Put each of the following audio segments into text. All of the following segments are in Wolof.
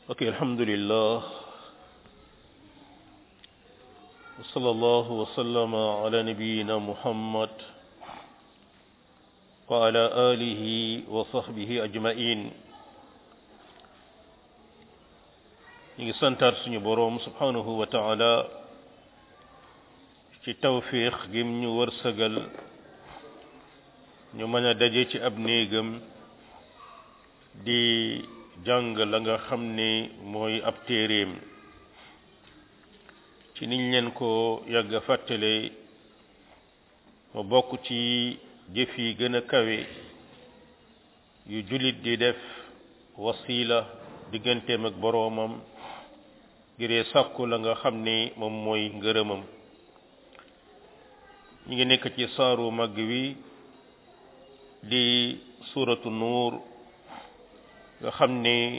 ok alhamdulillah wa sallallahu wa sallama ala nabiyyina muhammad wa ala alihi wa sahbihi ajmain ñu ngi santaat suñu boroom subhanahu wa taala ci tawfiq gim ñu wërsëgal ñu mën a daje ci ab néegam di jàng la nga xam ne mooy ab téeréem ci niñ leen ko yàgg a fàttale ma bokk ci jëf yi gën a kawe yu jullit di def wasila digganteem ak boroomam ngiree sàkku la nga xam ne moom mooy ngërëmam ñi ngi nekk ci saaru màgg wi di suuratu nuur nga xam ne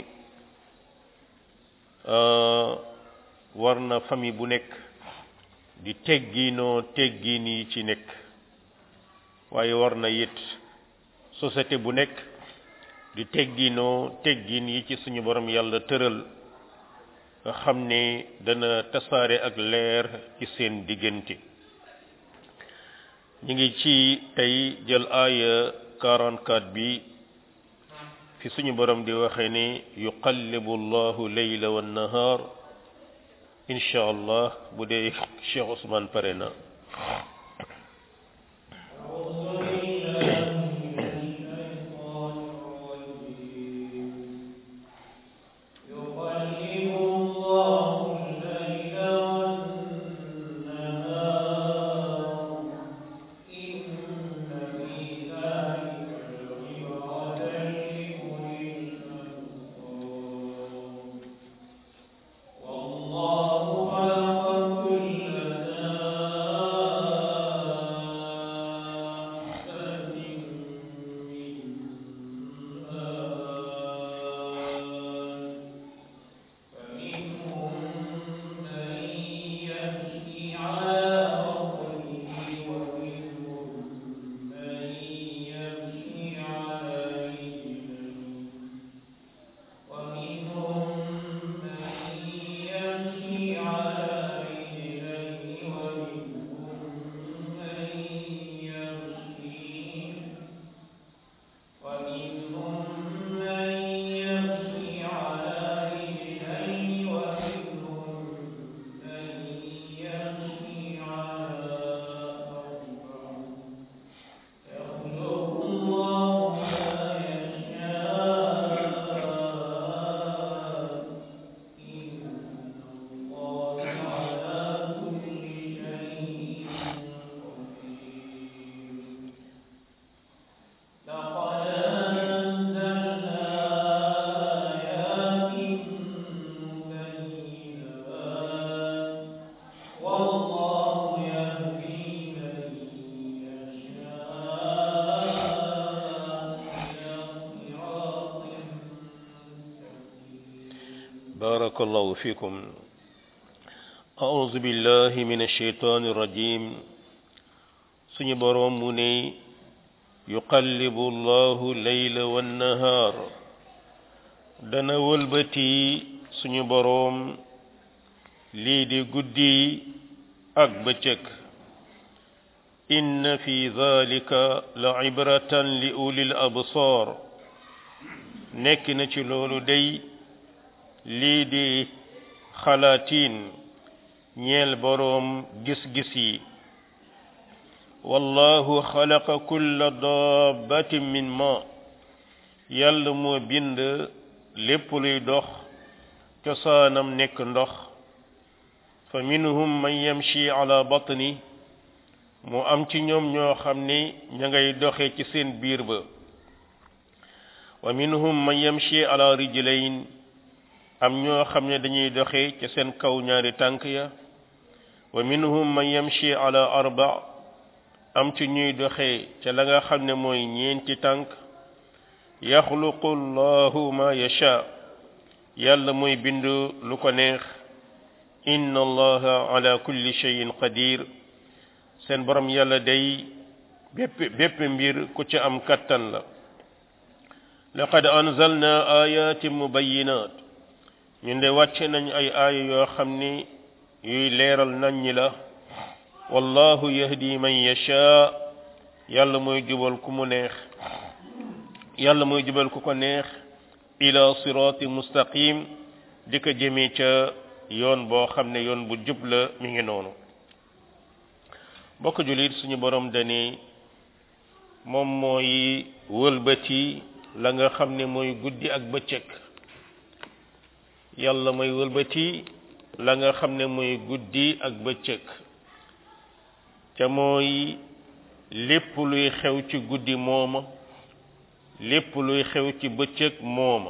war na famille bu nekk di tegginoo teggin yi ci nekk waaye war na it société bu nekk di tegginoo teggin yi ci suñu borom yàlla tëral nga xam ne dana tasaare ak leer ci seen diggante ñu ngi ci tey jël aaya 44 bi fi suñu borom di waxe ne yuqallibu allahu leyla wa nahar insha allah bu dee Cheikh Ousmane pare na بارك الله فيكم أعوذ بالله من الشيطان الرجيم سني بروم مني يقلب الله الليل والنهار دنا ولبتي سني بروم لي دي غدي اك بچك إن في ذلك لعبرة لأولي الأبصار نكنا ci lolu day lii di xalaatiin ñeel boroom gis-gis yi wallahu xalaqa kulla dabbatin min ma yàlla moo bind lépp luy dox cosaanam nekk ndox fa minhum man yamshi ala batni mu am ci ñoom ñoo xam ne ña ngay doxe ci seen biir ba wa minhum man yamshi ala rijlayn am ñoo xam ne dañuy doxe ca seen kaw ñaari tànk ya wa minhum man yamshi ala arba am ci ñuy doxe ca la nga xam ne mooy ñeenti tànk yaxluqu llahu ma yasha yàlla mooy bind lu ko neex inna allaha ala kulli shay'in qadir seen borom yàlla day bépp bépp mbir ku ca am kattan la laqad anzalna ayatin mubayyinat ñun de wàcce nañ ay aaya yoo xam ni yuy leeral nañ ñi la wallahu yahdi man yasha yàlla mooy jubal ku mu neex yàlla mooy jubal ku ko neex ila sirati mustaqim di ko jëmee ca yoon boo xam ne yoon bu jub la mi ngi noonu bokk julit suñu borom dani moom mooy wëlbati la nga xam ne mooy guddi ak bëccëg yàlla mooy wëlbati la nga xam ne mooy guddi ak bëccëg ca mooy lépp luy xew ci guddi mooma lépp luy xew ci bëccëg mooma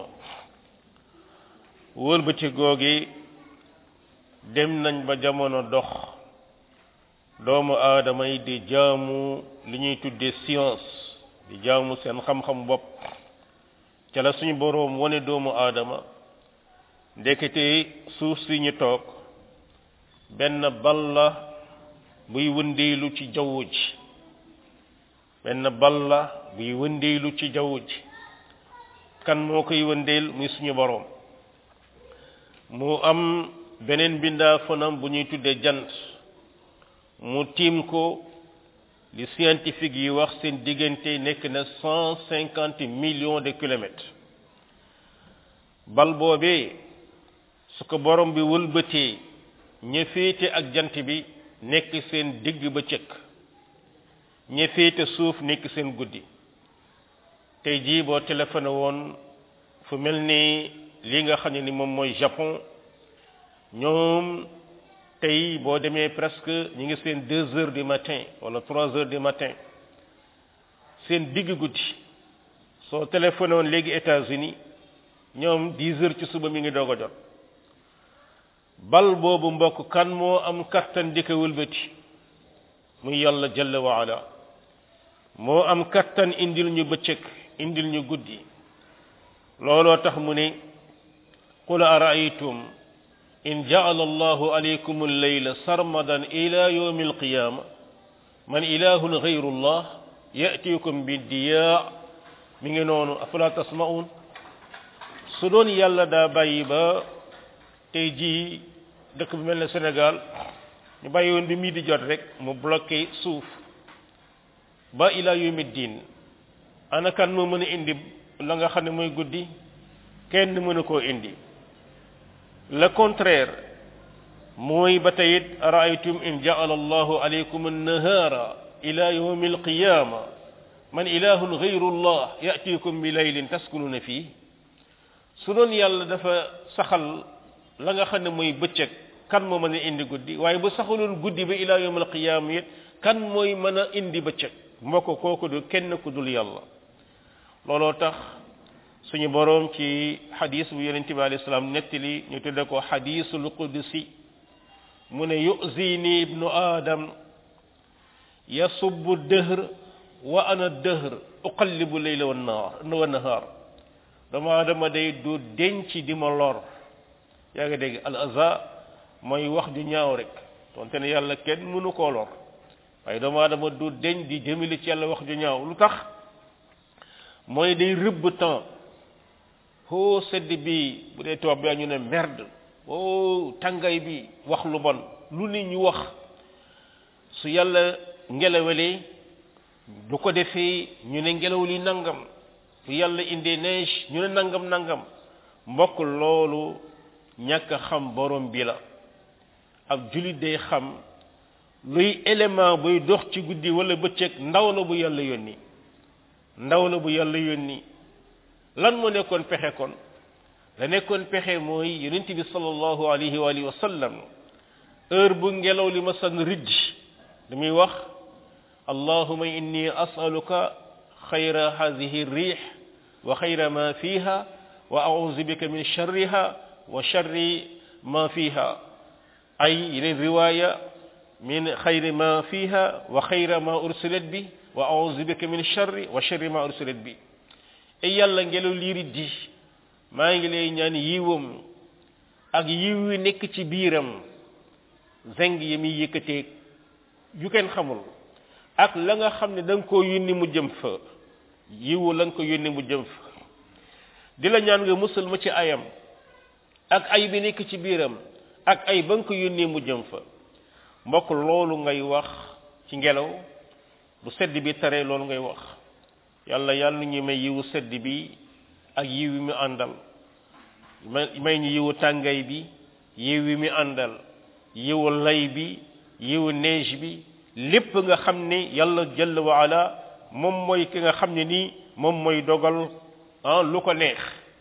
wëlbati googi dem nañ ba jamono dox doomu aadama yi di jaamu li ñuy tuddee science di jaamu seen xam-xam bopp ca la suñu boroom wane doomu aadama ndekete suuf si ñu toog benn bal la buy wëndeelu ci jaww ji benn bal la buy wëndeelu ci jaww ji kan moo koy wëndeel muy suñu boroom mu am beneen bindaa fanam bu ñuy tuddee jant mu tiim ko li scientifique yi wax seen diggante nekk na cent cinquante millions de kilomètres bal boobee su ko borom bi wëlbatee ña féete ak jant bi nekk seen digg ba cëkk ña féete suuf nekk seen guddi tey jii boo téléphoné woon fu mel ni li nga xam ne ni moom mooy Japon ñoom tey boo demee presque ñi ngi seen deux heures du matin wala trois heures du matin seen digg guddi soo téléphoné woon léegi États-Unis ñoom dix heures ci suba mi ngi doog a jot bal boobu mbokk kan moo am kattan di ko wëlbati muy yàlla jalla wa ala moo am kattan indil ñu bëccëg indil ñu guddi looloo tax mu ne qul araaytum in jaala allahu alaykum alleyla sarmadan ila yawmi alqiyama man ilahun gayru llah yatikum bidiyaa mi ngi noonu afala tasma'un su doon yàlla daa bàyyi ba tey jii dëkk bu mel ne Sénégal ñu bàyyi woon bi mii di jot rek mu bloqué suuf ba ila yawmi diin ana kan moo mën a indi la nga xam ne mooy guddi kenn mënu koo indi le contraire mooy ba tey it araaytum in jaala allahu alaykum annahara ila yawmi alqiyama man ilahun gayru llah yatikum bi laylin taskununa fii su doon yàlla dafa saxal la nga xam ne mooy bëccëg kan moo mën a indi guddi waaye bu saxaloon guddi ba ila yawmi alqiyama it kan mooy mën a indi bëccëg mbokk kooku du kenn ku dul yàlla looloo tax suñu boroom ci xadis bu yonente bi alayhi salaam nettali ñu tudde ko xadisul qudsi mu ne yuzini ibnu adam yasubbu dëhr wa ana dëhr uqallibu leyla wa naar wa nahaar doomu aadama day du denc di ma lor yaa ngi dégg al aza mooy wax ju ñaaw rek tonte ne yàlla kenn mënu koo lor waaye doomu aadama du deñ di jëmili ci yàlla wax ju ñaaw lu tax mooy day rëbb temps hoo sedd bi bu dee tubaab bi ñu ne merde oh tàngaay bi wax lu bon lu ne ñu wax su yàlla ngelawalee bu ko defee ñu ne ngelaw li nangam su yàlla indee neige ñu ne nangam nangam mbokk loolu ñàkk a xam borom bi la ab julit day xam luy élément buy dox ci guddi wala bëccëg ndaw la bu yàlla yónni ndaw la bu yàlla yónni lan moo nekkoon pexe kon la nekkoon pexe mooy yonent bi sallallahu alayhi wa alihi wa sallam heure bu ngelaw li ma san rijj li muy wax allahuma inni asaluka xayra hadihi rih wa xayra ma fiha wa auzu bika min sharriha wa sharri ma fiha ay yeneen riwaya min xayri ma fiha wa xayra ma ursilat bi wa auzu bika min sharri wa sharri ma ursilat bi e yàlla ngelaw liiri di maa ngi lay ñaan yiwam ak yiw wi nekk ci biiram zeng yi muy yëkkateeg yu kenn xamul ak la nga xam ne da nga koo yónni mu jëm fa yiwu la nga ko yónni mu jëm fa di la ñaan nga musal ma ci ayam ak ay bi nekk ci biiram ak ay ba nga ko yónnee mu jëm fa mbokk loolu ngay wax ci ngelaw bu sedd bi taree loolu ngay wax yàlla yàlla ñu may yiwu sedd bi ak yiw wi mu àndal may ñu yiwu tàngay bi yiw wi mu àndal yiwu lay bi yiwu neige bi lépp nga xam ne yàlla jalla wa ala moom mooy ki nga xam ne nii moom mooy dogal ah lu ko neex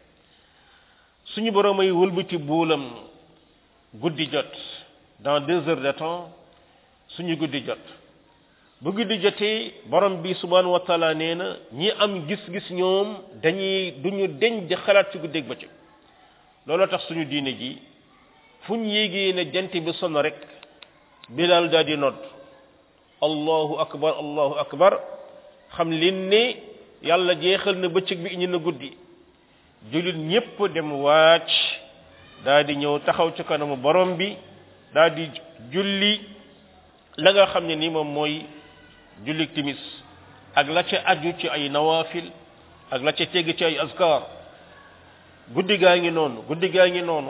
suñu borom ay wëlbati buulam guddi jot dans deux heures de temps suñu guddi jot bu guddi jotee borom bi subhanahu wa taala nee na ñi am gis-gis ñoom dañuy duñu deñ di xalaat ci guddeeg bëccëg looloo tax suñu diine ji fu ñu yégee ne jant bi sonn rek bilal daal di nodd allahu akbar allahu akbar xam leen ne yàlla jeexal na bëccëg bi indi na guddi jullit ñépp dem wàcc daal di ñëw taxaw ci kanamu borom bi daal di julli la nga xam ne ni moom mooy julli timis ak la ca aju ci ay nawafil ak la ca tegg ci ay azkar guddi gaa ngi noonu guddi gaa ngi noonu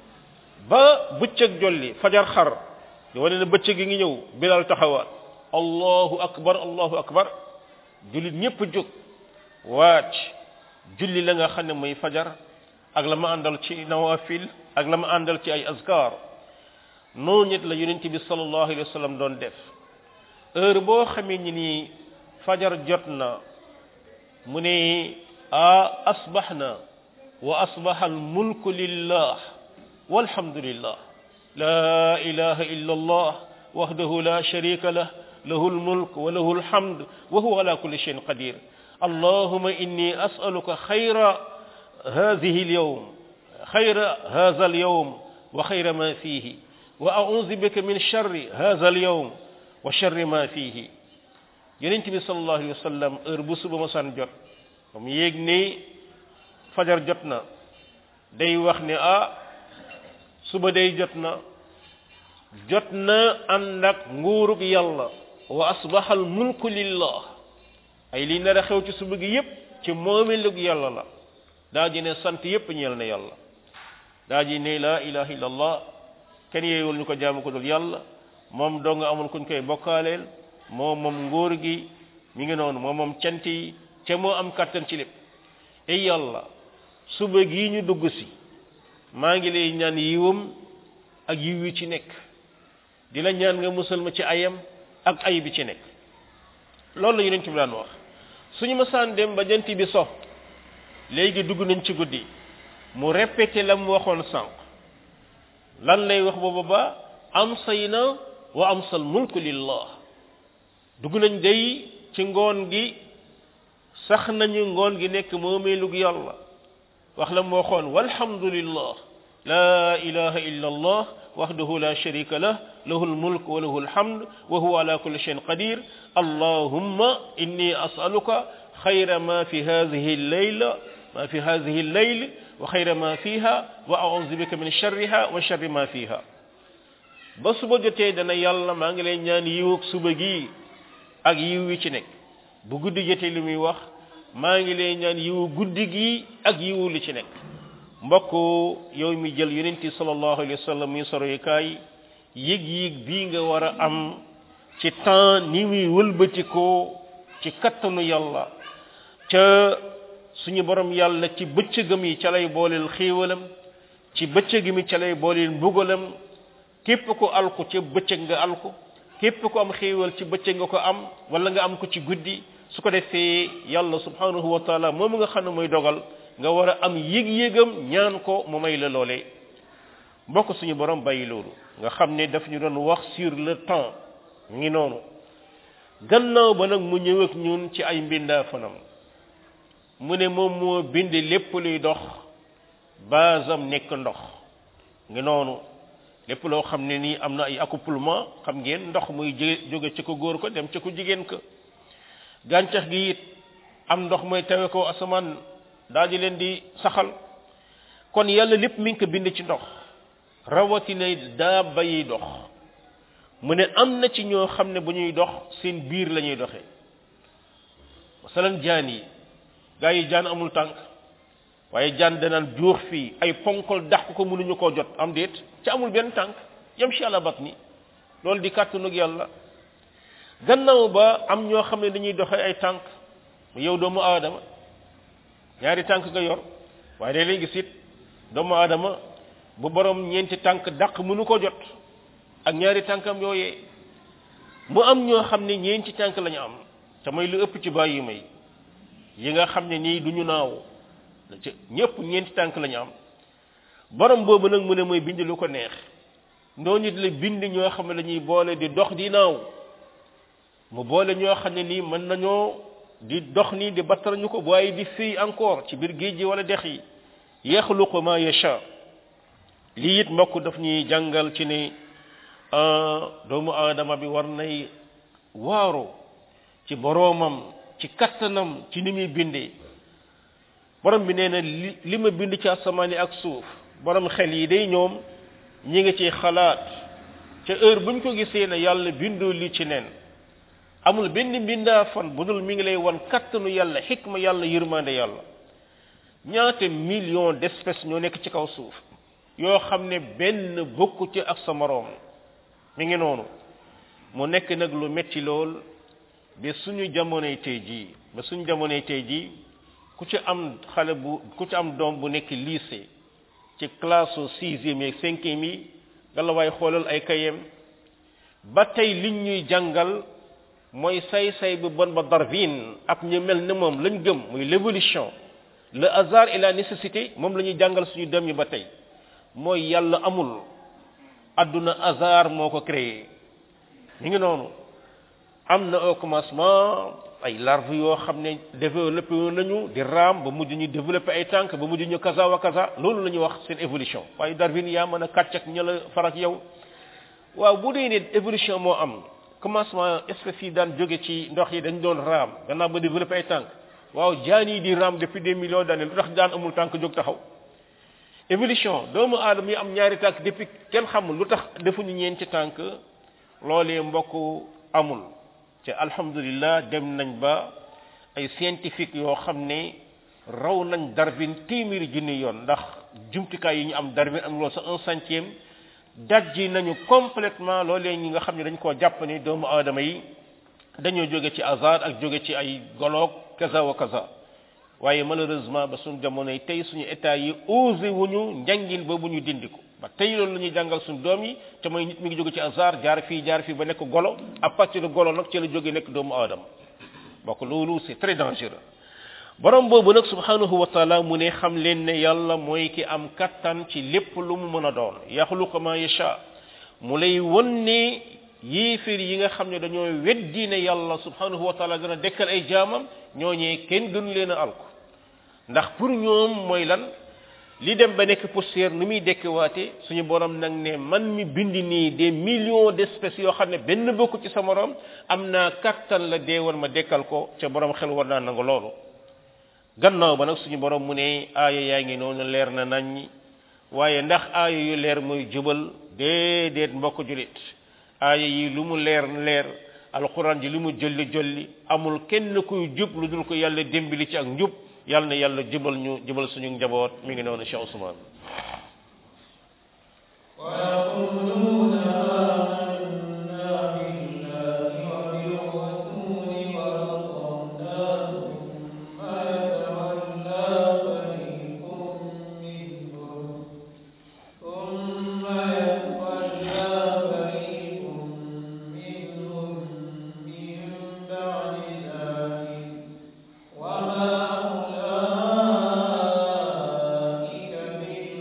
ba bëccëg jolli fajar xar di wane ne bëccëg gi ngi ñëw bilal taxawaat allahu akbar allahu akbar jullit ñépp jóg wàcc julli la nga xam ne mooy fajar ak la ma àndal ci nawafil ak la ma àndal ci ay azkar noonu it la yonent bi sallallahu alayhi wa sallam doon def heure boo xamee ni nii fajar jot na mu ne a asbaxna wa asbaxa almulku lillah walhamdulillah la ilaha illa allah wahdahu la sharika lah lahu almulk wa lahu alhamd wa huwa ala kulli shayin qadir اللهم إني أسألك خير هذه اليوم خير هذا اليوم وخير ما فيه وأعوذ بك من شر هذا اليوم وشر ما فيه yonent bi sallallahu alayhi wa sallam heure bu suba ma san jot ba mu yéeg ni fajar jot na day wax ne ah suba day jot na jot na ànd ak nguurug yàlla wa asbaha al mulku lillah ay li nar a xew ci suba gi yépp ci moomelug yàlla la daa ji ne sant yépp ñeel na yàlla daa ji ne la ilaha illallah kenn yeewul ñu ko jaamu ko dul yàlla moom doo nga amul kuñ koy bokkaaleel moo moom ngóor gi mi ngi noonu moo moom cant yi ca moo am kàttan ci lépp ay yàlla suba gii ñu dugg si maa ngi lay ñaan yiwam ak yiw yi ci nekk di la ñaan nga musal ma ci ayam ak ay bi ci nekk loolu la yonent bi daan wax suñu masaan dem ba jant bi so léegi dugg nañ ci guddi mu répété la mu waxoon sànq lan lay wax booba ba am say na wa am sal mulku lillah dugg nañ day ci ngoon gi sax nañu ngoon gi nekk moomeelug yàlla wax la mu waxoon walhamdulillah la ilaha illa allah wahdahu la sharika lah lahu almulk wa lahu alhamd wa huwa ala kulli shay'in qadir allahumma inni as'aluka khayra ma fi hadhihi al-layla ma fi hadhihi al-layl wa khayra ma fiha wa a'udhu bika min sharriha wa sharri ma fiha ba suba jotee dana yàlla maa ngi lay ñaan yiw ak suba gi ak yiw wi ci nekk bu guddi jotee li muy wax maa ngi lay ñaan yiwu guddi gi ak yiwu li ci nekk mbokk yow mi jël yonenti sallallahu alayhi wa sallam muy soroyukaay yëg-yëg bii nga war a am ci temps ni muy wëlbatikoo ci kattanu yàlla ca suñu borom yàlla ci bëccëgam yi ca lay booleel xéewalam ci bëccëg mi ca lay booleel mbugalam képp ko alku ca bëccëg nga alku képp ko am xéewal ci bëccëg nga ko am wala nga am ko ci guddi su ko defee yàlla subhanahu wa taala moom nga xam ne mooy dogal nga war a am yëg-yëgam ñaan ko mu may la loolee mbokk suñu borom bàyyi loolu nga xam ne daf ñu doon wax sur le temps ngi noonu gannaaw ba nag mu ñëw ak ñun ci ay mbindaa fanam mu ne moom moo bind lépp luy dox basam nekk ndox ngi noonu lépp loo xam ne nii am na ay accouplement xam ngeen ndox muy jóge ci ko góor ko dem ci ko jigéen ko gàncax gi it am ndox mooy tawe ko asamaan daal di leen di saxal kon yàlla lépp mi ngi ko bind ci ndox rawatina daa bayi dox mu ne am na ci ñoo xam ne bu ñuy dox seen biir la ñuy doxee masalan jaan yi gaa yi jaan amul tànk waaye jaan danaan juux fii ay ponkol dax ko mënuñu koo jot am déet ci amul benn tànk yam si àlla bat ni loolu di kàttanug yàlla gannaaw ba am ñoo xam ne dañuy doxe ay tànk yow doomu aadama ñaari tànk nga yor waaye day lay gis it doomu aadama bu borom ñeenti tànk dàq mënu ko jot ak ñaari tànkam yooyee mu am ñoo xam ne ñeenti tànk lañu am te mooy lu ëpp ci bàyyi may yi nga xam ne nii du ñu naaw ñëpp ñeenti tànk lañu am borom boobu nag mu ne mooy bind lu ko neex noonu it la bind ñoo xam ne dañuy boole di dox di naaw mu boole ñoo xam ne nii mën nañoo di dox nii di battal ñu ko waaye di fii encore ci biir géej gi wala dex yi yaxluqu ma yasha lii it mbokk daf ñuy jàngal ci ne doomu aadama bi war nay waaru ci boroomam ci kattanam ci ni muy bindee borom bi nee na li li ma bind ci asamaan yi ak suuf borom xel yi day ñoom ñi ngi ci xalaat ca heure buñ ko gisee ne yàlla bindoo li ci nen amul benn mbindaa fan bu dul mi ngi lay wan kattanu yàlla xikma yàlla yërmande yàlla ñaata million d'espèces ñoo nekk ci kaw suuf yoo xam ne benn bokku ci ak sa moroom mi ngi noonu mu nekk nag lu metti lool ba suñu jamonoy tey jii ba suñu jamonoy tey jii ku ci am xale bu ku ci am doom bu nekk lycée ci classe sixième yi cinquième yi nga la waay xoolal ay kayem ba tey liñ ñuy jàngal mooy say-say bu bon ba Darwin ak ñu mel ne moom lañ gëm muy l'évolution le hasard et la nécessité moom la ñuy jàngal suñu dem yi ba tey mooy yàlla amul adduna hasard moo ko créé mi ngi noonu am na au commencement ay larves yoo xam ne développé nañu di raam ba mujj ñu développé ay tànk ba mujj ñu kaza wa kaza loolu la ñuy wax seen évolution waaye Darwin yaa mën a kàcc ak ña la farak yow waaw bu dee ne évolution moo am commencement espèces yi daan jóge ci ndox yi dañ doon raam gannaaw ba développé ay tànk waaw jaan yi di raam depuis des millions d'années lu tax jaan amul tànk jóg taxaw évolution doomu aadama yi am ñaari tànk depuis kenn xamul lu tax defuñu ñeenti tànk loolee mbokk amul te alhamdulillah dem nañ ba ay scientifique yoo xam ne raw nañ Darwin téeméeri junni yoon ndax jumtukaay yi ñu am Darwin am loolu sa un centième dajji nañu complètement loolee ñi nga xam ne dañ koo jàpp ne doomu aadama yi dañoo jóge ci hasard ak jóge ci ay goloog kaza wa kaza waaye malheureusement ba suñu jamonoy tey suñu état yi osé wuñu njàngin boobu ñu dindi ko ba tey loolu la ñuy jàngal suñu doom yi te mooy nit mi ngi jóge ci hasard jaar fii jaar fii ba nekk golo à partir de golo nag ci la jóge nekk doomu aadama bokk loolu c'est très dangereux borom boobu nag subhanahu wa taala mu ne xam leen ne yàlla mooy ki am kattan ci lépp lu mu mën a doon yaxluqu ma yasha mu lay won ne yéeféer yi nga xam ne dañoo weddi ne yàlla subhanahu wa taala dana dekkal ay jaamam ñooñee kenn gënu leen a alku ndax pour ñoom mooy lan li dem ba nekk poussière nu muy dekkiwaate suñu borom nag ne man mi bind nii des millions d'espèces yoo xam ne benn bokku ci sa morom am naa kattan la dee woon ma dekkal ko ca borom xel war naa nangu loolu gannaaw ba nag suñu borom mu ne aaya yaa ngi noonu leer na nañ waaye ndax aaya yu leer mooy jubal déedéet mbokk julit aaya yi lu mu leer leer alquran ji lu mu jolli jolli amul kenn kuy jub lu dul ko yàlla dimbali ci ak njub yàlla na yàlla jubal ñu jubal suñu njaboot mi ngi noonu Cheikh Ousmane وما أولئك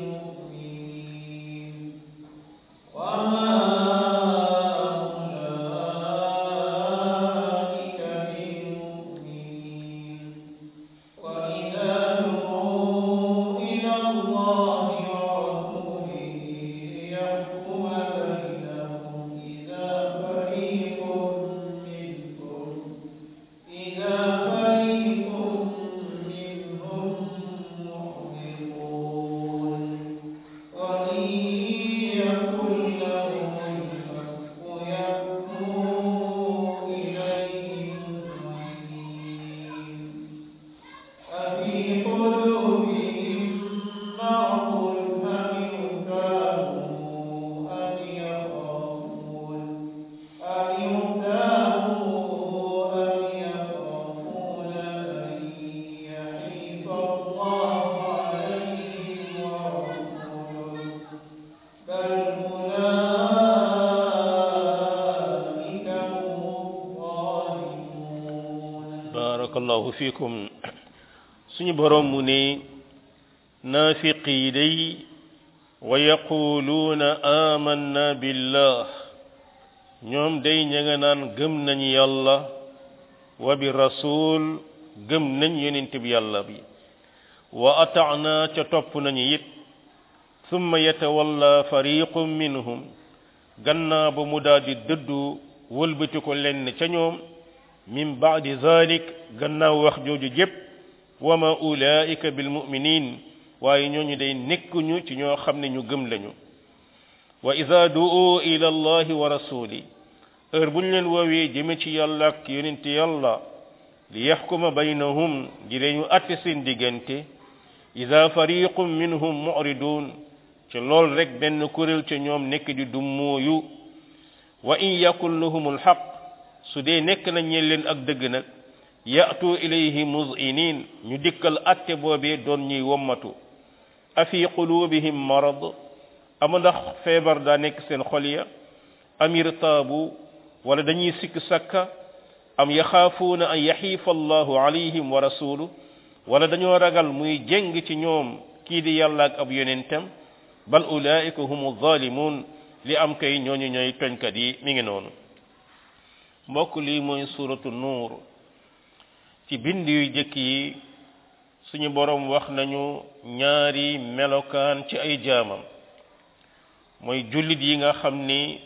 barakallahu fiikum suñu borom mu ne naafiq yi day wa yaquluuna amanna billah ñoom day ña nga naan gëm nañ yàlla wa bi rasul gëm nañ yonent bi yàlla bi wa ataana ca topp nañu it summa yatawalla fariqum minhum gannaa ba mu daal di dëddu wëlbati ko lenn ca ñoom min baadi zalik gannaaw wax jooju jépp wa ma ulaika bil muminin waaye ñooñu day nekkuñu ci ñoo xam ne ñu gëm lañu wa ida du'u ila allahi wa rasuli heure bu ñu leen woowee jëme ci yàlla ak yonente yàlla li yaxkuma baynahum di leen atte seen diggante ida fariqum minhum mu'ridun ci lool rek benn kuréel ca ñoom nekk di dummooyu wa in yakun lahum alxaq su dee nekk na ñeen leen ak dëgg nag ya'tu ilayhi muz'inin ñu dikkal atte boobee doon ñuy wommatu afi qulubihim marad ama ndax feebar daa nekk seen xol ya am irtaabu wala dañuy sikk sakka am yaxaafuuna an yaxiifa allahu alayhim wa rasuluhu wala dañoo ragal muy jeng ci ñoom kii di yàlla ak ab yonentam bal ulaika humu zalimun li am kay ñooñu ñooy toñkat yi mi ngi noonu mbokk lii mooy suratu nuur ci bind yu jëkk yi suñu borom wax nañu ñaari melokaan ci ay jaamam mooy jullit yi nga xam ni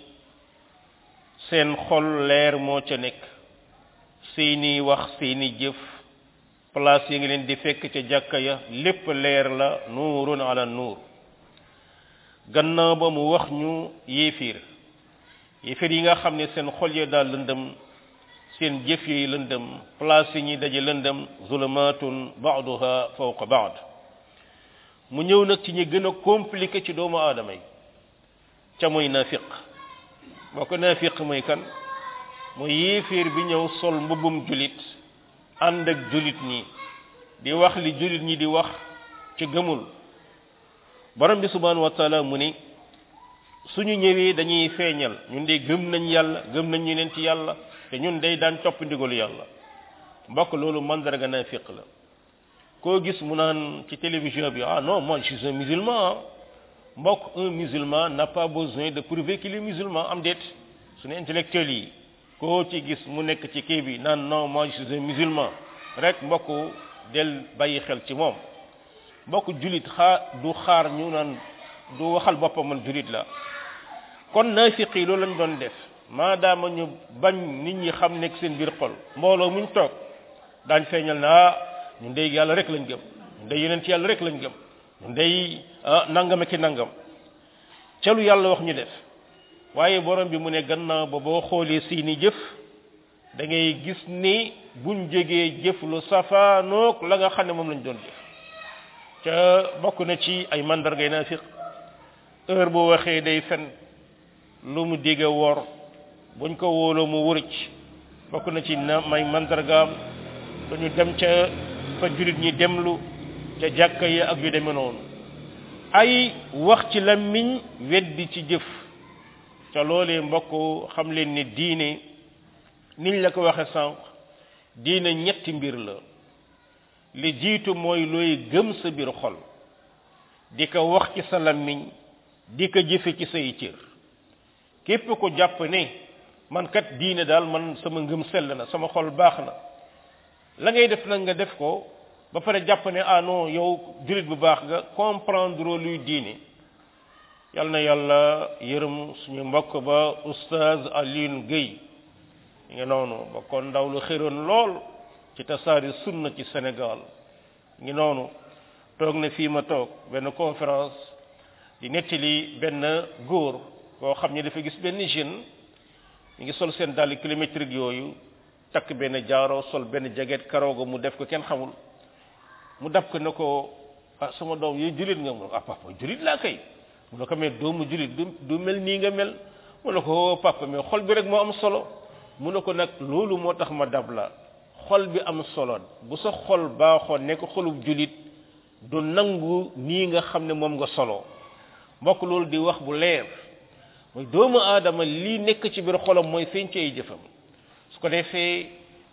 seen xol leer moo ca nekk seeni wax seeni jëf place yi ngi leen di fekk ca jàkka ya lépp leer la nuurun ala nuur gannaaw ba mu wax ñu yéefiir yéefiir yi nga xam ne seen xol ya daal lëndëm seen jëf yi lëndëm place yi ñuy daje lëndëm zulumatun ba'duha fawqa ba'd mu ñëw nag ci ñi gën a compliqué ci doomu aadama yi ca mooy nafiq boo ko nafiq mooy kan mooy yéefiir bi ñëw sol mbubbum julit ànd ak julit ñi di wax li julit ñi di wax ci gëmul borom bi subhanahu wa taala mu ni suñu ñëwee dañuy feeñal ñun de gëm nañ yàlla gëm nañ ñu leen ci yàlla te ñun day daan topp ndigalu yàlla mbokk loolu mandarga nafiq la koo gis mu naan ci télévision bi ah non moi je suis un musulman mbokk un musulman n'a pas besoin de prouver qu'il est musulman am déet suñu intellectuel yi koo ci gis mu nekk ci kii bi naan non moi je suis un musulman rek mbokk del bàyyi xel ci moom mbokk julit xaar du xaar ñu naan du waxal boppam man julit la kon naafiq yi loolu lañ doon def maadaama ñu bañ nit ñi xam nekk seen biir xol mbooloo muñ toog daañ feeñal na ah ñun day yàlla rek lañ gëm ñun day yeneen ci yàlla rek lañ gëm ñun day ah nangam ki nangam ca lu yàlla wax ñu def waaye borom bi mu ne gannaaw ba boo xoolee seeni jëf da ngay gis ni buñ jógee jëf lu safaanoog la nga xam ne moom lañ doon jëf ca bokk na ci ay mandargay naafiq heure boo waxee day fen lu mu digge wor buñ ko wóoloo mu wërëc bokk na ci na may mandargaam dañu dem ca fa julit ñi demlu ca jàkka yi ak yu demee noonu ay wax ci làmmiñ weddi ci jëf ca loolee mbokk xam leen ni diine niñ la ko waxe sànq diine ñetti mbir la li jiitu mooy looy gëm sa biir xol di ko wax ci sa làmmiñ di ko jëfe ci say cër képp ko jàpp ne man kat diine daal man sama ngëm sell na sama xol baax na la ngay def nag nga def ko ba pare jàpp ne ah non yow julit bu baax nga comprendre luy diine yal na yàlla yërëm suñu mbokk ba oustaz Alioune Guèye nga noonu ba kon ndaw lu xëroon lool ci tasaari sunna ci Sénégal ngi noonu toog na fii ma toog benn conférence di nettali benn góor koo xam ne dafa gis benn jeune mi ngi sol seen dàll kilométrique yooyu takk benn jaaro sol benn jaget karooga mu def ko kenn xamul mu dab ko ne ko ah sama doom yooyu julit nga mu ne ko ah papa julit laa kay mu ne ko mais doomu julit du du mel nii nga mel mu ne ko papa mais xol bi rek moo am solo mu ne ko nag loolu moo tax ma dab la xol bi am solo bu sa xol baaxoon nekk xolub julit du nangu nii nga xam ne moom nga solo mbokk loolu di wax bu leer mooy doomu aadama lii nekk ci biir xolam mooy feeñ ci ay jëfam su ko defee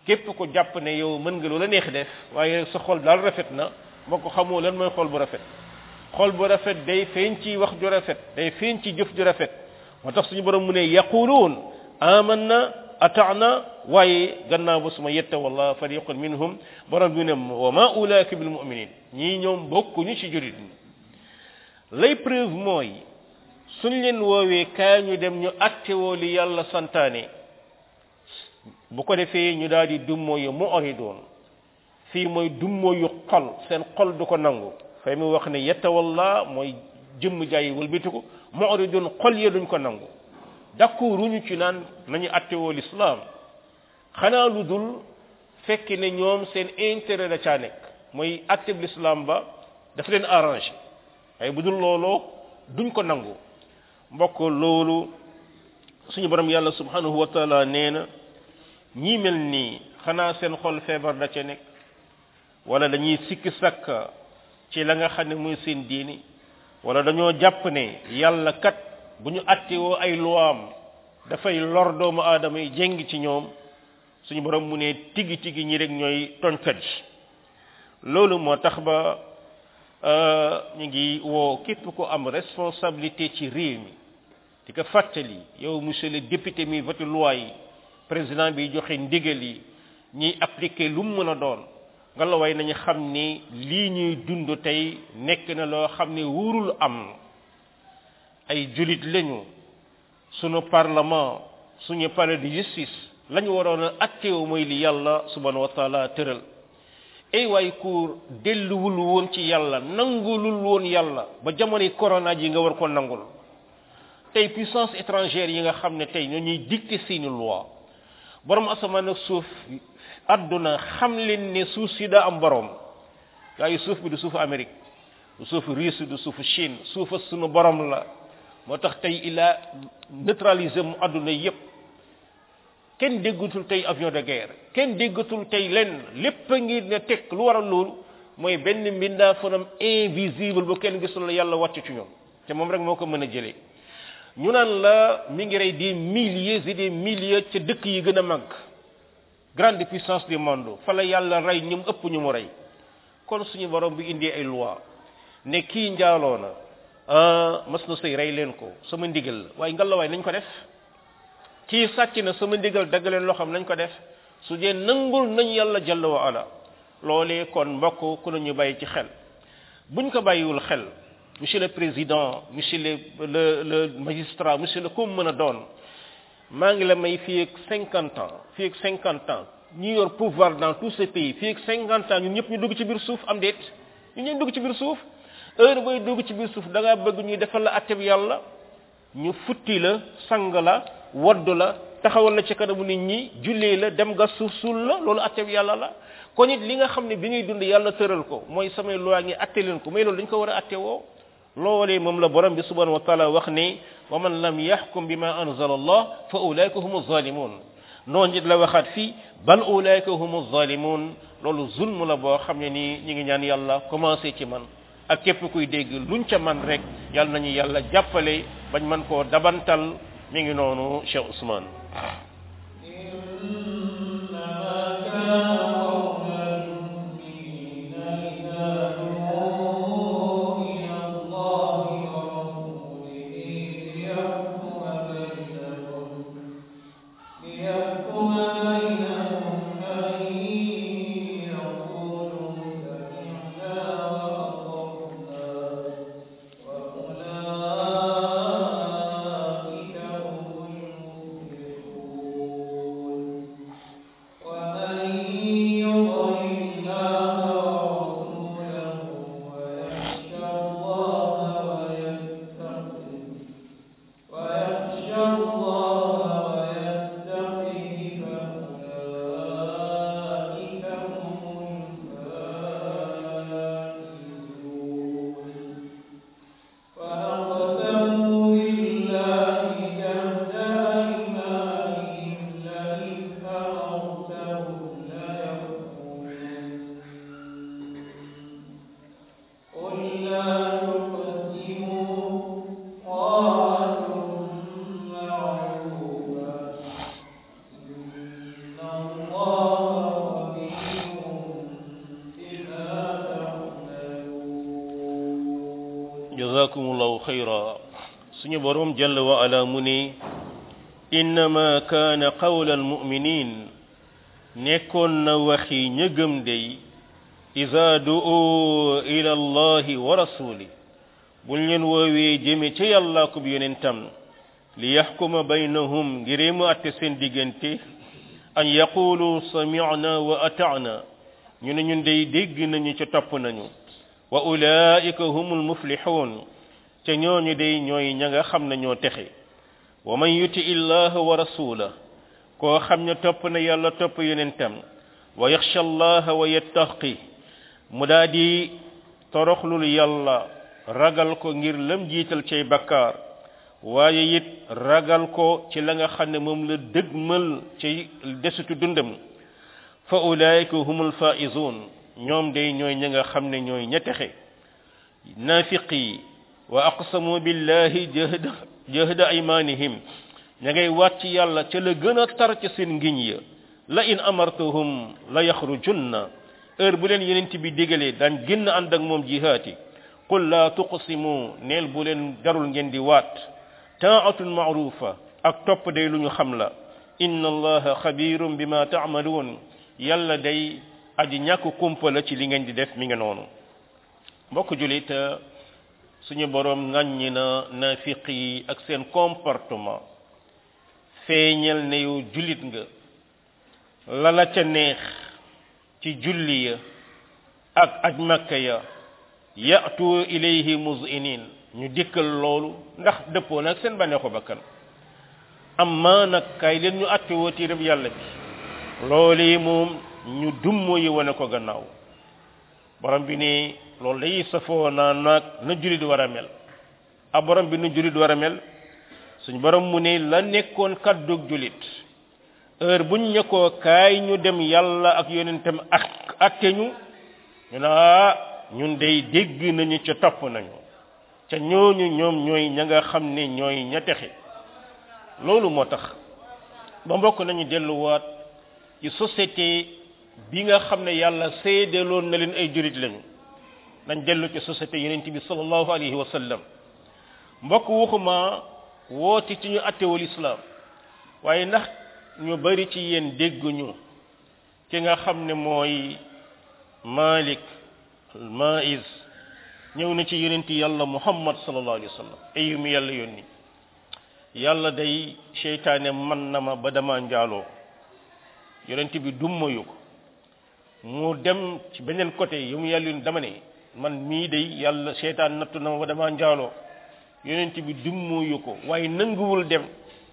képp ko jàpp ne yow mën nga loola neex def waaye sa xol daal rafet na moo ko xamoo lan mooy xol bu rafet xol bu rafet day feeñ ci wax ju rafet day feeñ ci jëf ju rafet moo tax suñu borom mu ne yaquluun amanna ataana waaye gannaaw ba suma yetta wallah fariqun minhum borom bi ne wa ma ulaika bil muminin ñii ñoom bokkuñu ci jurit ñi lay preuve mooy suñ leen woowee kaa ñu dem ñu attewoo li yàlla santaane bu ko defee ñu daal di dummoo yu mu oridoon fii mooy dummoo yu xol seen xol du ko nangu fay mu wax ne yettawalla mooy jëmm jaay wëlbitiku mu oridoon xol ya duñ ko nangu d'accorduñu ci naan nañu attewoo l'islam xanaa lu dul fekk ne ñoom seen intérêt da caa nekk mooy atteb l'islam ba dafa leen arrangé waaye bu dul looloo duñ ko nangu mbokk loolu suñu borom yàlla subhanahu wa taala nee na ñii mel nii xanaa seen xol feebar da ca nekk wala dañuy sikki sakka ci la nga xam ne muy seen diini wala dañoo jàpp ne yàlla kat bu ñu attewoo ay luwaam dafay lor doomu aadama yi jéng ci ñoom suñu borom mu ne tigi tigi ñi rek ñooy toñkat yi loolu moo tax ba ñu ngi woo képp ko am responsabilité ci réew mi di ko fàttali yow monsieur le député mi voté loi yi président bi joxe ndigal yi ñiy appliqué lu mu mën a doon nga la way nañu xam ni lii ñuy dund tey nekk na loo xam ne wurul am ay julit lañu sunu parlement suñu palais de justice lañu waroon a atteewu mooy li yàlla subhanahu wa taala tëral ay waay ku delluwul woon ci yàlla nangulul woon yàlla ba jamonoy corona ji nga war ko nangul tey puissance étrangère yi nga xam ne tey ñoo ñuy dicté seeni loi borom asamaan ak suuf àdduna xam leen ne suuf si daa am borom waaye suuf bi du suufu Amérique du suufu Russie du suufu Chine suufa sunu borom la moo tax tey il a neutralisé mu àdduna yépp kenn déggatul tey avion de guerre kenn déggatul tey lenn lépp a ngi ne teg lu waral loolu mooy benn mbindaa fanam invisible bu kenn gisul la yàlla wàcc ci ñoom te moom rek moo ko mën a jëlee ñu naan la mi ngi rey des milliers et des milliers ca dëkk yi gën a mag grande puissance du monde fa la yàlla rey ñu ëpp ñu mu rey kon suñu borom bi indi ay loi ne kii njaaloo na mas na sëy rey leen ko sama ndigal la waaye ngalawaay nañ ko def kii sàcc na sama ndigal dagg leen loo xam nañ ko def su dee nangul nañ yàlla jalla wa ala loolee kon mbokk ku nañu bàyyi ci xel buñ ko bàyyiwul xel monsieur le président monsieur le le le magistrat monsieur le comme mën a doon maa ngi la may fii ak cinquante ans fii ak cinquante ans ñi yor pouvoir dans tous ces pays fii ak cinquante ans ñun ñëpp ñu dugg ci biir suuf am déet ñun ñëpp dugg ci biir suuf heure booy dugg ci biir suuf da ngaa bëgg ñuy defal la atteb yàlla ñu futti la sang la wodd la taxawal la ci kanamu nit ñi jullee la dem nga suuf suul la loolu atteb yàlla la kon it li nga xam ne bi ngay dund yàlla tëral ko mooy samay loi ngi atte leen ko mais loolu dañ ko war a atte woo loolee moom la borom bi subhanahu wa taala wax ne wa man lam yaxkum bima anzala allah fa ulaika humu zalimun noonu it la waxaat fii bal ulaika humu zalimun loolu zulm la boo xam ne nii ñi ngi ñaan yàlla commencé ci man ak képp kuy dégg luñ ca man rek yàlla nañu yàlla jàppale bañ man koo dabantal mi ngi noonu Cheikh Ousmane خيرا suñu borom jalla wa ala mu ne innama kaana qawla almuminin nekkoon na waxi ña gëm day ida du'u ila allahi wa rasuli buñ leen woowee jëme ca yàlla ko bi yonentam li yaxkuma baynahum ngiree mu atte seen diggante an yaqulu sami'na wa ata'na ñu ne ñun day dégg nañu ca topp nañu wa ulaika humul muflihun ca ñooñu day ñooy ña nga xam ne ñoo texe wa man yuti illaha wa rasula koo xam ne topp na yàlla topp yonentam wa yaxsha allaha wa yattaqi mu daa di toroxlul yàlla ragal ko ngir lam jiital cay bakkaar waaye it ragal ko ci la nga xam ne moom la dëgmal ci desitu dundam fa ulaika humul faizun ñoom day ñooy ña nga xam ne ñooy ña texe naafiqi wa aqsamu billahi jahda jahda aymanihim ña ngay waat ci yàlla ca la gën a tar ca seen ngiñ ya la in amartuhum la yaxrujunna heure bu leen yenent bi digalee daan génn ànd ak moom jihaati qul la tuqsimu neel bu leen darul ngeen di waat taatun maarufa ak topp day lu ñu xam la inna allaha xabirum bima taamaluun yàlla day aji ñàkk kumpa la ci li ngeen di def mi nga noonu mbokk julit suñu borom ŋàññi na nafiq yi ak seen comportement feeñal ne yow julit nga la la ca neex ci julli ya ak aj makka ya yatu ilayhi muzinin ñu dikkal loolu ndax dëppoo nag seen bànneexu bakkan amma nag kay leen ñu atte woo téereb yàlla bi loolu yi moom ñu dummo yi wane ko gannaaw borom bi ni loolu day safoo naa naag na julit war a mel a borom bi nu julit war a mel suñ borom mu ne la nekkoon kaddug julit heure buñ ne ko kaay ñu dem yàlla ak yonentam ak atte ñu ñu naa ñun day dégg nañu ca topp nañu ca ñooñu ñoom ñooy ña nga xam ne ñooy ña texe loolu moo tax ba mbokk nañu delluwaat ci société bi nga xam ne yàlla seedeloon na leen ay jurit lañu nañ dellu ci société yonent bi sallallahu alayhi wa sallam mbokk waxuma woote ci ñu attewul islam waaye ndax ñu bari ci yéen dégguñu ki nga xam ne mooy malik maiz ñëw na ci yonent yàlla muhammad sallallahu alayhi wa sallam ayu mi yàlla yónni yàlla day seytaane man na ma ba dama njaaloo yonent bi dummayu ko mu dem ci beneen côté yu mu yàlla yónni dama ne man mii day yàlla seytaan nattu na ma ba dama njaaloo yonent bi dummayu ko waaye nanguwul dem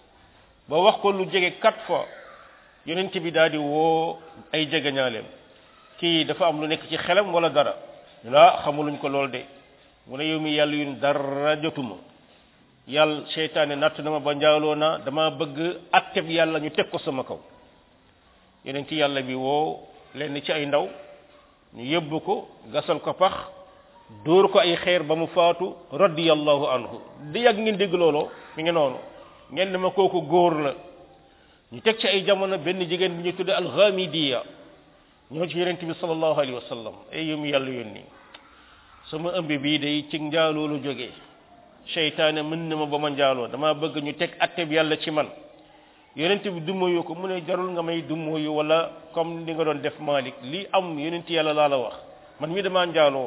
ba wax ko lu jege quatre fois yonent bi daal di woo ay jegeñaaleem kii dafa am lu nekk ci xelam wala dara la xamuluñ ko lool de mu ne yow mi yàlla yun dara jotuma yàlla seytaane natt na ma ba njaaloo na dama bëgg atteb yàlla ñu teg ko sama kaw yonent yàlla bi woo lenn ci ay ndaw ñu yóbbu ko gasal ko pax dóor ko ay xeer ba mu faatu radiyallahu anhu di yàgg ngeen dégg looloo mi ngi noonu ngeen ne ma kooku góor la ñu teg ci ay jamono benn jigéen bi ñu tudde alxamidiya ñoo ci yonent bi sallallahu alayhi wa sallam ay yëm yàlla yónni sama ëmb bii day ci njaaloo lu jógee seytaane mën na ma ba ma njaaloo dama bëgg ñu teg atteb yàlla ci man yonent bi dummoyu ko mu ne jarul nga may dummoyu wala comme li nga doon def Malik li am yonent yàlla laa la wax man mi dama njaaloo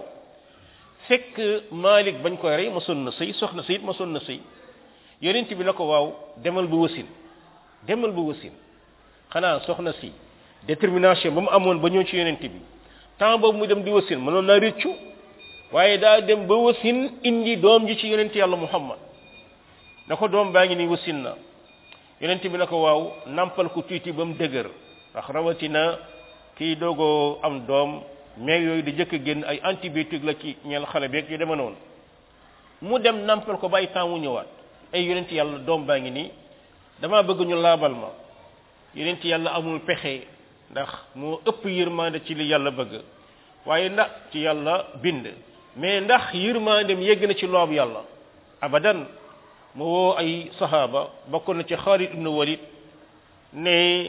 fekk Malik bañ koy rey ma son na sëy soxna sëy it ma son na sëy yonent bi na ko waaw demal bu wasin demal bu wasin xanaa soxna si détermination ba mu amoon ba ñëw ci yonent bi temps boobu mu dem di wasin mënoon naa réccu waaye daa dem ba wasin indi doom ji ci yonent yàlla muhammad na ko doom baa ngi ni wasin na yonent bi na ko waaw nampal ko tuuti ba mu dëgër ndax rawatina kii doogoo am doom mais yooyu di jëkk génn ay antibiotique la ci ñeel xale beeg yu dema noonu mu dem nampal ko bàyyi temps mu ñëwaat ay yonent yàlla doom baa ngi nii dama bëgg ñu laabal ma yonent yàlla amul pexe ndax moo ëpp yërmande ci li yàlla bëgg waaye ndax ci yàlla bind mais ndax yërmandem yegg na ci loob yàlla abadan mu woo ay sahaaba bokk na ci Xaalid ibn Walid ne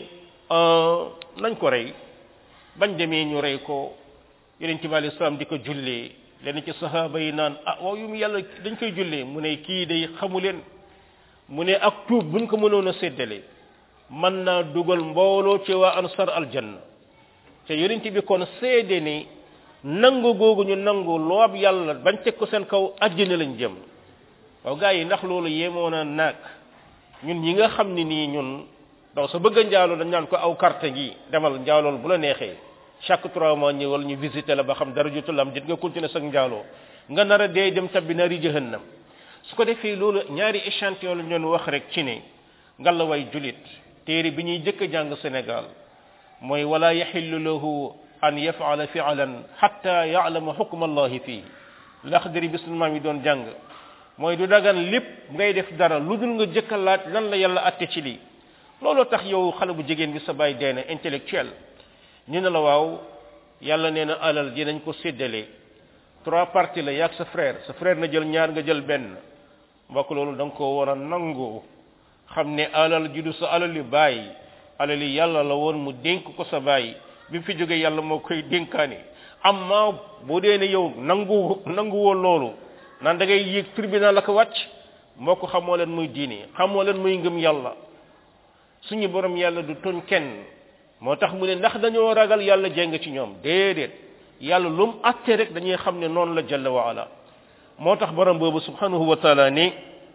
nañ ko rey bañ demee ñu rey ko yonent bi alayhi salaam di ko jullee lenn ci sahaaba yi naan ah waaw yu mu yàlla dañ koy jullee mu ne kii day xamu leen mu ne ak tuub buñ ko mënoon a séddale mën naa dugal mbooloo ci waa ansar aljanna te yonent bi kon seede ni nangu googu ñu nangu loob yàlla bañ teg ko seen kaw àjjana lañ jëm waaw gars yi ndax loolu yemoo na naag ñun ñi nga xam ne nii ñun daw sa bëgg a njaaloo dañ naan ko aw carte gi demal njaalool bu la neexee chaque trois mois ñëwal ñu visité la ba xam dara jotul am dit nga continuer sax njaaloo nga nar a dee dem tabbi naari jahannam su ko defee loolu ñaari échantillon la ñu doon wax rek ci ne ngalla way julit téere bi ñuy jëkk a jàng Sénégal mooy wala yaxillu lahu an yafala fi'lan hatta ya'lama hukm allahi fii laxdari bi sunu maam yi doon jàng mooy du dagan lépp ngay def dara lu dul nga jëkk a laaj lan la yàlla atte ci lii looloo tax yow xale bu jigéen bi sa baay deena intellectuel ñu ne la waaw yàlla nee na alal dinañ ko séddale trois parties la yaag sa frère sa frère na jël ñaar nga jël benn mbokk loolu da nga ko war a nangu xam ne alal ji du sa alal yu bàyyi alal yi yàlla la woon mu dénk ko sa bàyyi bi fi jógee yàlla moo koy dénkaane amma boo dee ne yow nangu nangu woon loolu naan da ngay yéeg tribunal la ko wàcc mbokk xamoo leen muy diine xamoo leen muy ngëm yàlla suñu borom yàlla du toñ kenn moo tax mu ne ndax dañoo ragal yàlla jéng ci ñoom déedéet yàlla lu mu atte rek dañuy xam ne noonu la jalla wa ala moo tax borom boobu subhanahu wa taala ni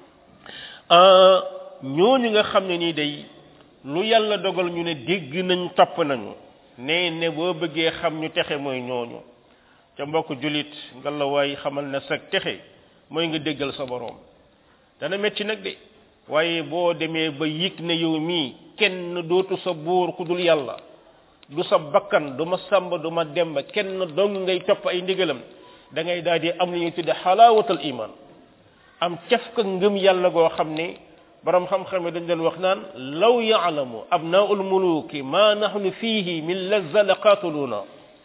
ñooñu nga xam ne nii day lu yàlla dogal ñu ne dégg nañ topp nañu ne ne boo bëggee xam ñu texe mooy ñooñu ca mbokk julit nga la waay xamal ne sag texe mooy nga déggal sa borom dana metti nag de waaye boo demee ba yëg ne yow mii kenn dootu sa buur ku dul yàlla du sa bakkan du ma sàmba du ma demba kenn dong ngay topp ay ndigalam da ngay daal di am lu ñuy tudde xalaawatal iman am caf ka ngëm yàlla goo xam ne borom xam-xam yi dañ doon wax naan law yaalamu abnaul muluki ma nahnu fihi min lazza la qaatuluuna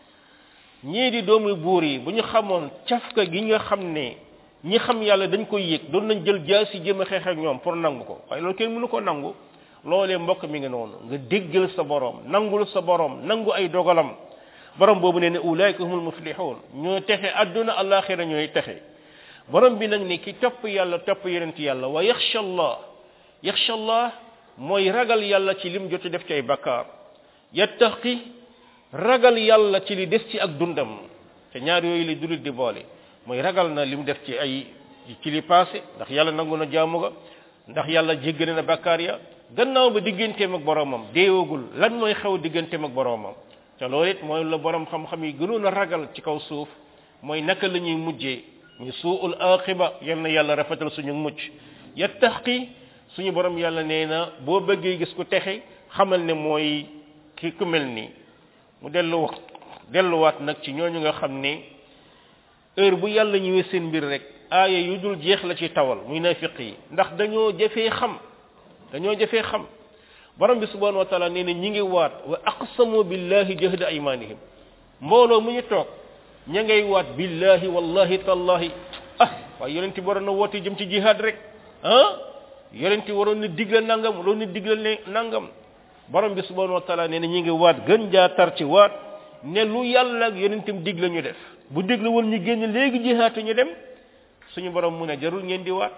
ñii di doomu buur yi bu ñu xamoon cafka gi nga xam ne ñi xam yàlla dañ koy yëg doon nañ jël jaasi jëm a xeex ak ñoom pour nangu ko waaye loolu kenn mënu ko nangu loolee mbokk mi ngi noonu nga déggal sa borom nangul sa borom nangu ay dogalam borom boobu nee ne ulaayka humul muflihun ñoo texe adduna alaxira ñooy texe borom bi nag ne ki topp yàlla topp yonent yàlla wa yaxsha allah yaxsha allah mooy ragal yàlla ci lim jot def ci ay bakkaar yattaqi ragal yàlla ci li des ci ak dundam te ñaar yooyu li dulit di boole mooy ragal na lim def ci ay ci li passé ndax yàlla nangu na jaamu ga ndax yàlla jéggane na bakkaar ya gannaaw ba digganteem ak boromam deewagul lan mooy xew digganteem ak boromam te loolu it mooy la borom xam-xam yi gënoon a ragal ci kaw suuf mooy naka la ñuy mujjee ñu suul aqiba yal na yàlla rafetal suñu mucc yattaqi suñu borom yàlla nee na boo bëggee gis ku texe xamal ne mooy ki ku mel nii mu dellu delluwaat nag ci ñooñu nga xam ne heure bu yàlla ñëwee seen mbir rek aaya yu dul jeex la ci tawal muy nafiq yi ndax dañoo jafee xam dañoo jafee xam borom bi subhanahu wa taala nee na ñi ngi waat wa aqsamu billahi jahda aymanihim mbooloo mu ñu toog ña ngay waat billahi wallahi tallahi ah waaye yonenti waroon na woote jëm ci jihad rek ah yonenti waroon na digle nangam waroon na digle ne nangam borom bi subhanahu wa taala nee na ñi ngi waat gën jaa tar ci waat ne lu yàlla ak yonentam digle ñu def bu digle woon ñu génn léegi jihaate ñu dem suñu borom mu ne jarul ngeen di waat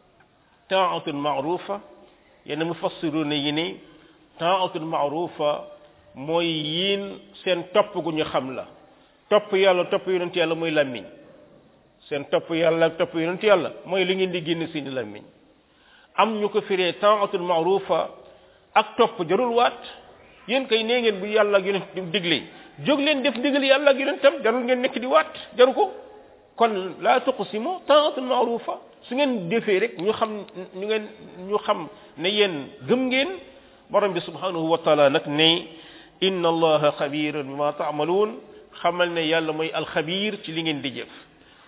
taatun maarufa yenn mufassiruna yi ni taatun maarufa mooy yiin seen topp gu ñu xam la topp yàlla topp yonent yàlla mooy làmmiñ seen topp yàlla ak topp yonent yàlla mooy li ngeen di génn seeni làmmiñ am ñu ko firee taatun maarufa ak topp jarul waat yéen kay nee ngeen bu yàlla ak yonent digle jóg leen def ndigal yàlla ak yonentam jarul ngeen nekk di waat jaru ko kon laa tuqsimu taatun maarufa su ngeen defee rek ñu xam ñu ngeen ñu xam ne yéen gëm ngeen borom bi subhanahu wa taala nag ne inna allaha xabirun bima taamaluun xamal ne yàlla mooy alxabir ci li ngeen di jëf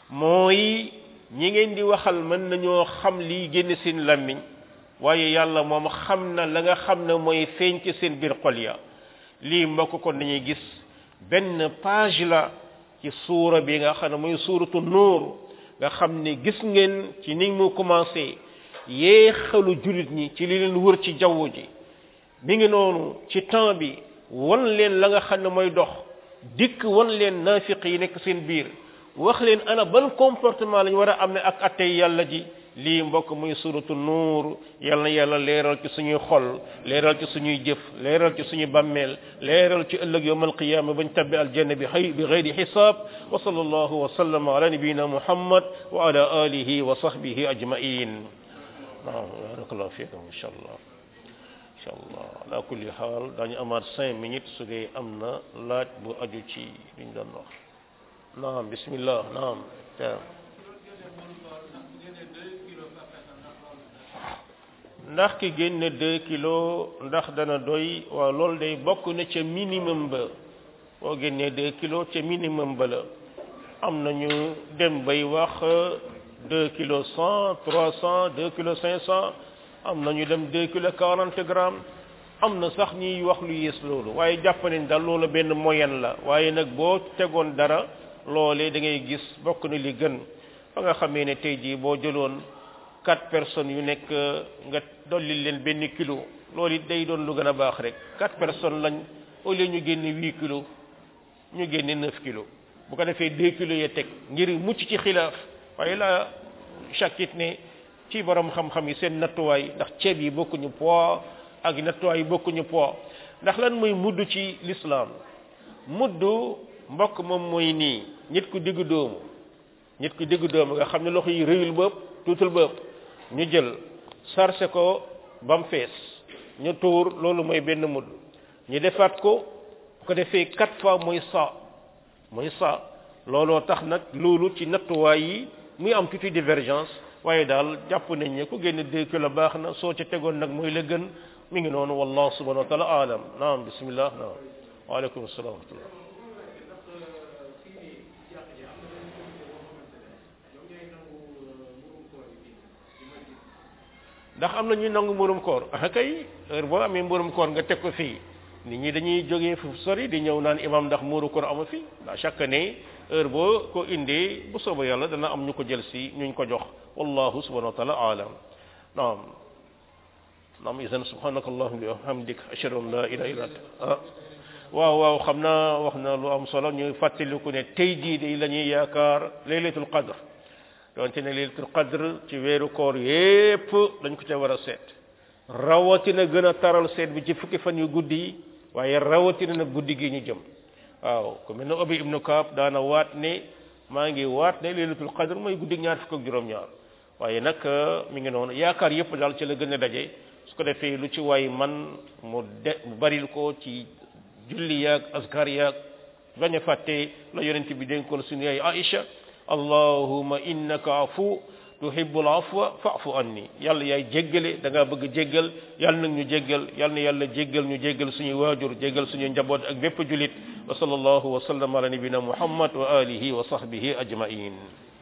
mooy ñi ngeen di waxal mën nañoo xam lii génn seen làmmiñ waaye yàlla moom xam na la nga xam ne mooy feeñ ci seen biir xol ya lii mbokk kon dañuy gis benn page la ci suura bi nga xam ne mooy suuratu nuur nga xam ne gis ngeen ci ni mu commencé yéexalu jullit ñi ci li leen wër ci jaww ji mi ngi noonu ci temps bi wan leen la nga xam ne mooy dox dikk wan leen naafiq yi nekk seen biir wax leen ana ban comportement lañ war a am ne ak attey yàlla ji lii mbokk muy suratu nuur yal na yàlla leeral ci suñuy xol leeral ci suñuy jëf leeral ci suñuy bàmmeel leeral ci ëllëg yawm alqiyama bañ tabbi aljanna bi xay bi gayri xisaab wa sallallahu wa sallama ala nabiyina muhammad wa ala alihi wa sahbihi ajmain naam barakallahu fiikum insha allah insha allah ala kulli xaal daañu amaat cinq minutes su dee am na laaj bu aju ci liñ doon wax naam bismillah naam ndax ki génne deux kilos ndax dana doy waaw loolu day bokk na ca minimum ba boo génnee deux kilos ca minimum ba la am nañu dem bay wax deux kilos cent trois cent deux kilos cinq cent am nañu dem deux kilos quarante grammes am na sax ñuy wax lu yées loolu waaye jàpp nañ daal loolu benn moyenne la waaye nag boo tegoon dara loolee da ngay gis bokk na li gën fa nga xamee ne tey jii boo jëloon quatre personnes yu nekk nga dolli leen benn kilo loolu it day doon lu gën a baax rek quatre personnes lañ au lieu ñu génne huit kilos ñu génne neuf kilos bu ko defee deux kilos ya teg ngir mucc ci xilaaf waaye la chaque it ne ci borom xam-xam yi seen nattuwaay ndax ceeb yi bokkuñu poids ak nattuwaay yi bokkuñu poids ndax lan mooy mudd ci l'islam mudd mbokk moom mooy nii nit ku diggu doomu nit ku diggu doomu nga xam ne loxo yi rëyul bëpp tuutul bëpp ñu jël sarse ko ba mu fees ñu tuur loolu mooy benn mudd ñu defaat ko ko defee quatre fois mooy sa mooy sa looloo tax nag loolu ci nattuwaay yi muy am tuuti divergence waaye daal jàpp nañ ne ku génn deux kilos baax na soo ca tegoon nag mooy la gën mi ngi noonu wallahu subhanahu wa taala alam naam bismillah naam waaleykum salaam wa rahmatullah ndax am na ñuy nangu mburum koor ah kay heure boo amee mburum koor nga teg ko fii nit ñi dañuy jógee fu sori di ñëw naan imam ndax muuru koor amu fi ndax chaque année heure boo ko indee bu sooba yàlla dana am ñu ko jël si ñuñ ko jox wallahu subhanahu wa taala alam naam naam isan subhanaka allahumma wa hamdik ashhadu an la ilaha illa anta ah waaw waaw xam naa wax na lu am solo ñu fàttaliku ne tey jii de la ñuy yaakaar laylatul qadr donte ne laylatul qadr ci weeru koor yépp dañ ko ca war a seet rawatina gën a taral seet bi ci fukki fan yu guddi yi waaye rawatina nag guddi gi ñu jëm waaw ku mel ne Ubay ibnu Kaab daana waat ne maa ngi waat ne laylatul qadr mooy guddi ñaar fukk ak juróom-ñaar waaye nag mi ngi noonu yaakaar yépp daal ci la gën a daje su ko defee lu ci waay man mu de mu baril ko ci julli yaag askar yaag bañ a fàtte la yonent bi dénkoon suñu yaay Aïcha allahuma innaka afu tuhibbul afwa fa'fu anni yàlla yaay jéggale da ngaa bëgg jéggal yàlla nag ñu jéggal yàlla na yàlla jéggal ñu jéggal suñuy waajur jéggal suñuy njaboot ak bépp julit wa sallallahu wa sallam ala nabina muhammad wa alihi wa sahbihi ajmain